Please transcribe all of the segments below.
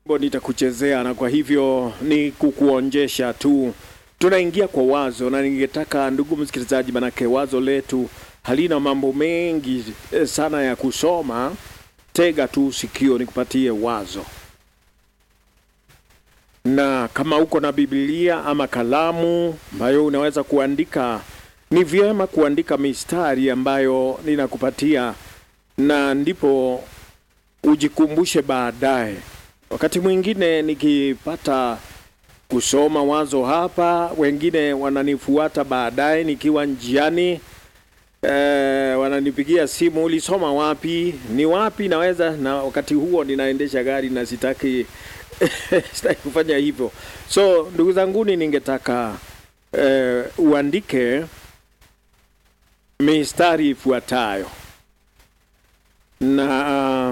Bo nitakuchezea na kwa hivyo ni kukuonjesha tu. Tunaingia kwa wazo, na ningetaka ndugu msikilizaji, manake wazo letu halina mambo mengi eh, sana ya kusoma. Tega tu sikio nikupatie wazo, na kama uko na Biblia ama kalamu ambayo unaweza kuandika, ni vyema kuandika mistari ambayo ninakupatia, na ndipo ujikumbushe baadaye. Wakati mwingine nikipata kusoma wazo hapa, wengine wananifuata baadaye nikiwa njiani e, wananipigia simu, ulisoma wapi? Ni wapi? Naweza na wakati huo ninaendesha gari na sitaki sitaki kufanya hivyo. So ndugu zanguni, ningetaka e, uandike mistari ifuatayo na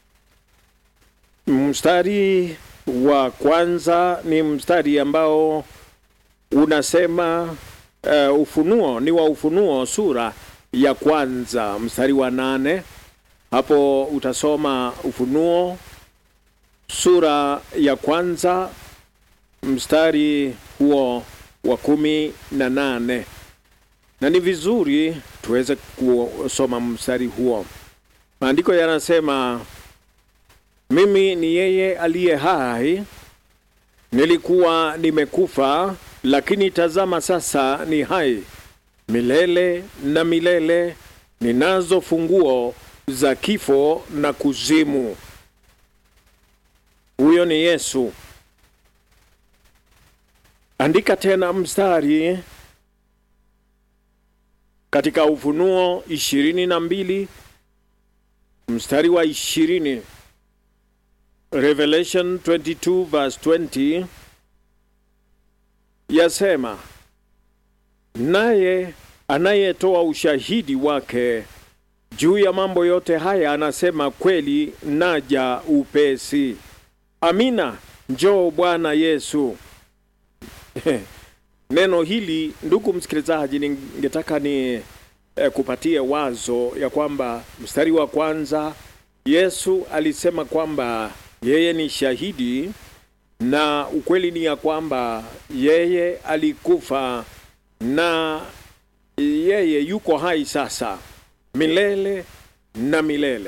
mstari wa kwanza ni mstari ambao unasema uh, Ufunuo ni wa Ufunuo sura ya kwanza mstari wa nane. Hapo utasoma Ufunuo sura ya kwanza mstari huo wa kumi na nane, na ni vizuri tuweze kusoma mstari huo. Maandiko yanasema mimi ni yeye aliye hai, nilikuwa nimekufa, lakini tazama sasa ni hai milele na milele, ninazo funguo za kifo na kuzimu. Huyo ni Yesu. Andika tena mstari katika Ufunuo ishirini na mbili mstari wa ishirini. Revelation 22 verse 20 yasema, naye anayetoa ushahidi wake juu ya mambo yote haya anasema, kweli naja upesi. Amina, njoo Bwana Yesu. Neno hili ndugu msikilizaji, ningetaka ni eh, kupatie wazo ya kwamba mstari wa kwanza Yesu alisema kwamba yeye ni shahidi na ukweli ni ya kwamba yeye alikufa na yeye yuko hai sasa milele na milele.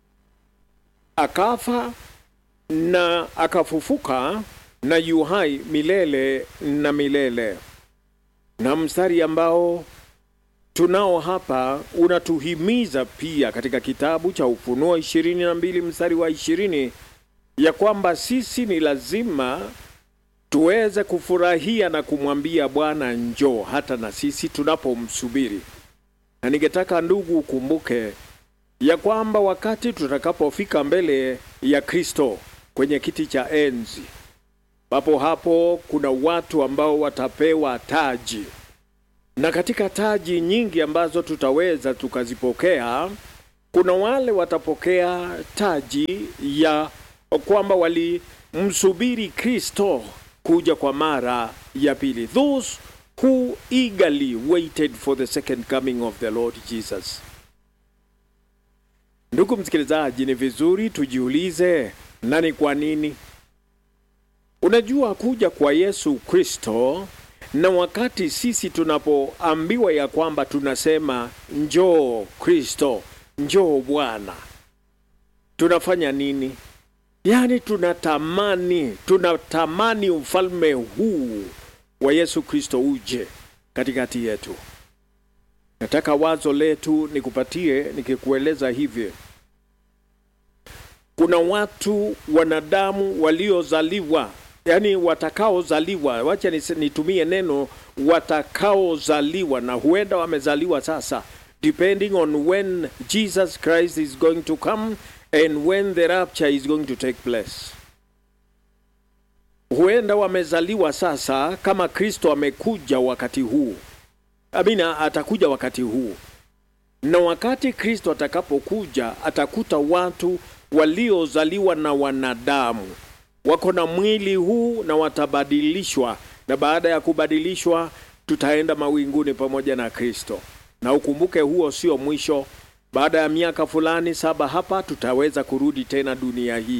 Akafa na akafufuka na yu hai milele na milele. Na mstari ambao tunao hapa unatuhimiza pia katika kitabu cha Ufunuo ishirini na mbili mstari wa ishirini ya kwamba sisi ni lazima tuweze kufurahia na kumwambia Bwana njoo, hata na sisi tunapomsubiri. Na ningetaka ndugu, ukumbuke ya kwamba wakati tutakapofika mbele ya Kristo kwenye kiti cha enzi, papo hapo kuna watu ambao watapewa taji, na katika taji nyingi ambazo tutaweza tukazipokea, kuna wale watapokea taji ya kwamba walimsubiri Kristo kuja kwa mara ya pili, those who eagerly waited for the second coming of the Lord Jesus. Ndugu msikilizaji, ni vizuri tujiulize, na ni kwa nini? Unajua, kuja kwa Yesu Kristo, na wakati sisi tunapoambiwa ya kwamba tunasema njoo Kristo, njoo Bwana, tunafanya nini? Yaani tunatamani tunatamani ufalme huu wa Yesu Kristo uje katikati yetu. Nataka wazo letu nikupatie nikikueleza hivi. Kuna watu wanadamu waliozaliwa, yaani watakaozaliwa, wacha nitumie neno watakaozaliwa, na huenda wamezaliwa sasa, depending on when Jesus Christ is going to come and when the rapture is going to take place. Huenda wamezaliwa sasa kama Kristo amekuja wakati huu. Amina, atakuja wakati huu. Na wakati Kristo atakapokuja atakuta watu waliozaliwa na wanadamu wako na mwili huu na watabadilishwa, na baada ya kubadilishwa tutaenda mawinguni pamoja na Kristo. Na ukumbuke huo sio mwisho. Baada ya miaka fulani saba hapa tutaweza kurudi tena dunia hii,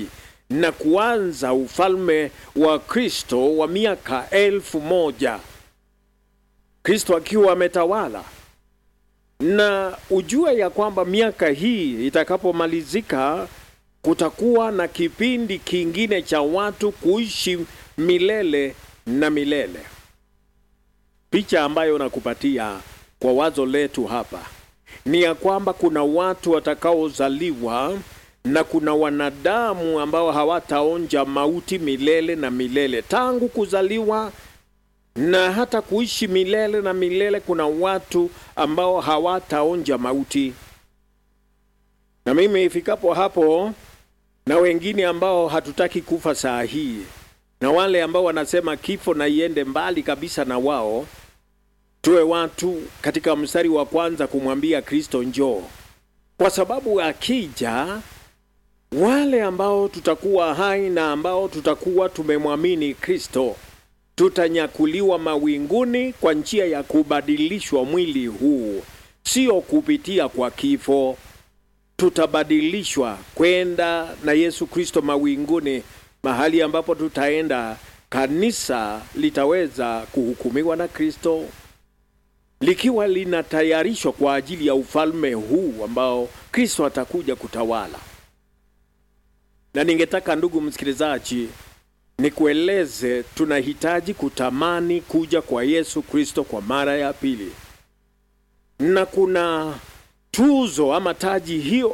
na kuanza ufalme wa Kristo wa miaka elfu moja Kristo akiwa ametawala. Na ujue ya kwamba miaka hii itakapomalizika, kutakuwa na kipindi kingine cha watu kuishi milele na milele. Picha ambayo nakupatia kwa wazo letu hapa ni ya kwamba kuna watu watakaozaliwa na kuna wanadamu ambao hawataonja mauti milele na milele tangu kuzaliwa na hata kuishi milele na milele. Kuna watu ambao hawataonja mauti, na mimi ifikapo hapo, na wengine ambao hatutaki kufa saa hii, na wale ambao wanasema kifo na iende mbali kabisa na wao, tuwe watu katika mstari wa kwanza kumwambia Kristo njoo, kwa sababu akija wale ambao tutakuwa hai na ambao tutakuwa tumemwamini Kristo tutanyakuliwa mawinguni kwa njia ya kubadilishwa mwili huu, sio kupitia kwa kifo. Tutabadilishwa kwenda na Yesu Kristo mawinguni, mahali ambapo tutaenda. Kanisa litaweza kuhukumiwa na Kristo likiwa linatayarishwa kwa ajili ya ufalme huu ambao Kristo atakuja kutawala. Na ningetaka ndugu msikilizaji, nikueleze tunahitaji kutamani kuja kwa Yesu Kristo kwa mara ya pili, na kuna tuzo ama taji hiyo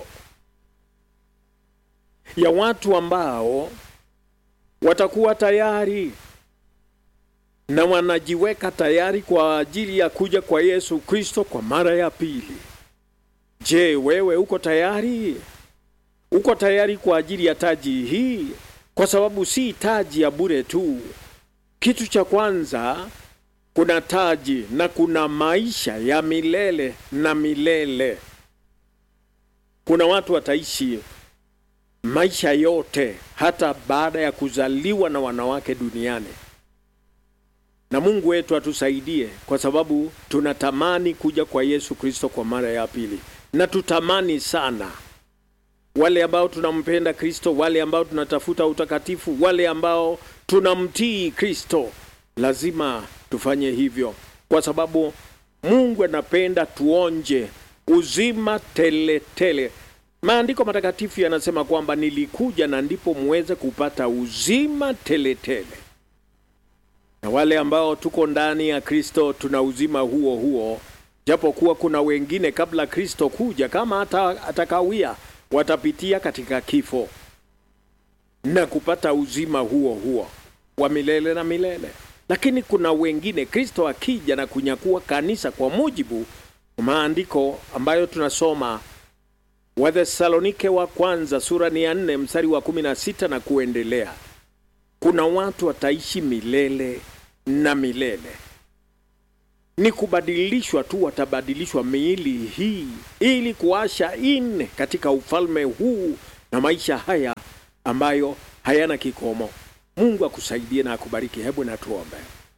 ya watu ambao watakuwa tayari na wanajiweka tayari kwa ajili ya kuja kwa Yesu Kristo kwa mara ya pili. Je, wewe uko tayari? Uko tayari kwa ajili ya taji hii? Kwa sababu si taji ya bure tu. Kitu cha kwanza, kuna taji na kuna maisha ya milele na milele. Kuna watu wataishi maisha yote hata baada ya kuzaliwa na wanawake duniani na Mungu wetu atusaidie, kwa sababu tunatamani kuja kwa Yesu Kristo kwa mara ya pili, na tutamani sana wale ambao tunampenda Kristo, wale ambao tunatafuta utakatifu, wale ambao tunamtii Kristo, lazima tufanye hivyo, kwa sababu Mungu anapenda tuonje uzima tele tele. Maandiko matakatifu yanasema kwamba nilikuja na ndipo muweze kupata uzima tele tele na wale ambao tuko ndani ya Kristo tuna uzima huo huo, japo kuwa kuna wengine kabla Kristo kuja, kama hata atakawia, watapitia katika kifo na kupata uzima huo huo wa milele na milele. Lakini kuna wengine Kristo akija na kunyakua kanisa, kwa mujibu maandiko ambayo tunasoma Wathesalonike wa kwanza sura ni ya nne mstari wa kumi na sita na kuendelea, kuna watu wataishi milele na milele. Ni kubadilishwa tu, watabadilishwa miili hii ili kuasha in katika ufalme huu na maisha haya ambayo hayana kikomo. Mungu akusaidie na akubariki. Hebu na tuombe.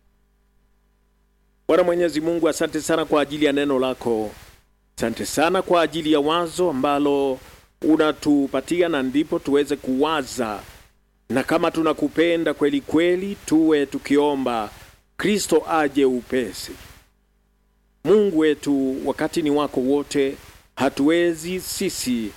Bwana Mwenyezi Mungu, asante sana kwa ajili ya neno lako, asante sana kwa ajili ya wazo ambalo unatupatia na ndipo tuweze kuwaza na kama tunakupenda kweli kweli, tuwe tukiomba Kristo aje upesi. Mungu wetu, wakati ni wako wote, hatuwezi sisi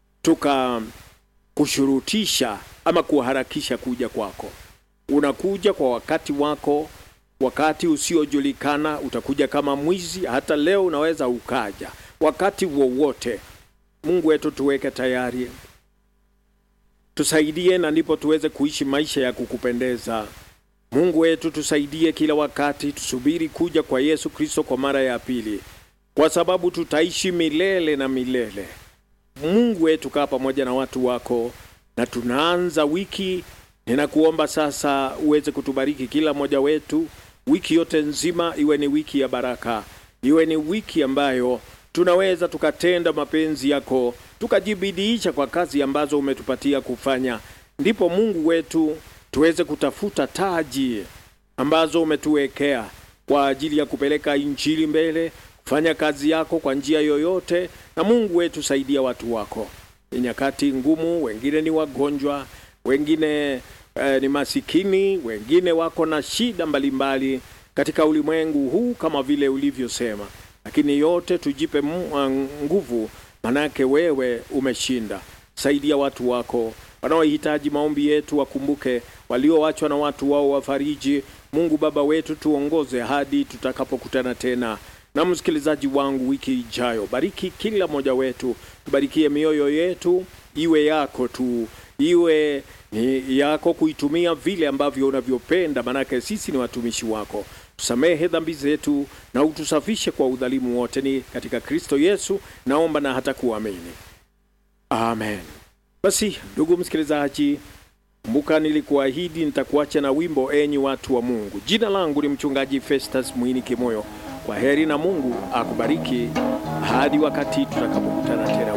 tukakushurutisha ama kuharakisha kuja kwako. Unakuja kwa wakati wako, wakati usiojulikana. Utakuja kama mwizi, hata leo unaweza ukaja wakati wowote. Mungu wetu, tuweke tayari tusaidie na ndipo tuweze kuishi maisha ya kukupendeza. Mungu wetu, tusaidie kila wakati, tusubiri kuja kwa Yesu Kristo kwa mara ya pili, kwa sababu tutaishi milele na milele. Mungu wetu, kaa pamoja na watu wako, na tunaanza wiki. Ninakuomba sasa uweze kutubariki kila mmoja wetu, wiki yote nzima iwe ni wiki ya baraka, iwe ni wiki ambayo tunaweza tukatenda mapenzi yako tukajibidiisha kwa kazi ambazo umetupatia kufanya, ndipo Mungu wetu tuweze kutafuta taji ambazo umetuwekea kwa ajili ya kupeleka injili mbele, kufanya kazi yako kwa njia yoyote. Na Mungu wetu, saidia watu wako, ni nyakati ngumu, wengine ni wagonjwa, wengine eh, ni masikini, wengine wako na shida mbalimbali katika ulimwengu huu kama vile ulivyosema, lakini yote tujipe nguvu, manake wewe umeshinda. Saidia watu wako wanaohitaji maombi yetu, wakumbuke walioachwa na watu wao, wafariji. Mungu Baba wetu, tuongoze hadi tutakapokutana tena na msikilizaji wangu wiki ijayo. Bariki kila mmoja wetu, tubarikie mioyo yetu, iwe yako tu, iwe ni yako kuitumia vile ambavyo unavyopenda, manake sisi ni watumishi wako. Tusamehe dhambi zetu na utusafishe kwa udhalimu wote, ni katika Kristo Yesu naomba na hata kuamini, amen. Basi ndugu msikilizaji, kumbuka nilikuahidi nitakuacha na wimbo enyi watu wa Mungu. Jina langu ni mchungaji Festus Mwini Kimoyo. Kwa heri na Mungu akubariki hadi wakati tutakapokutana tena.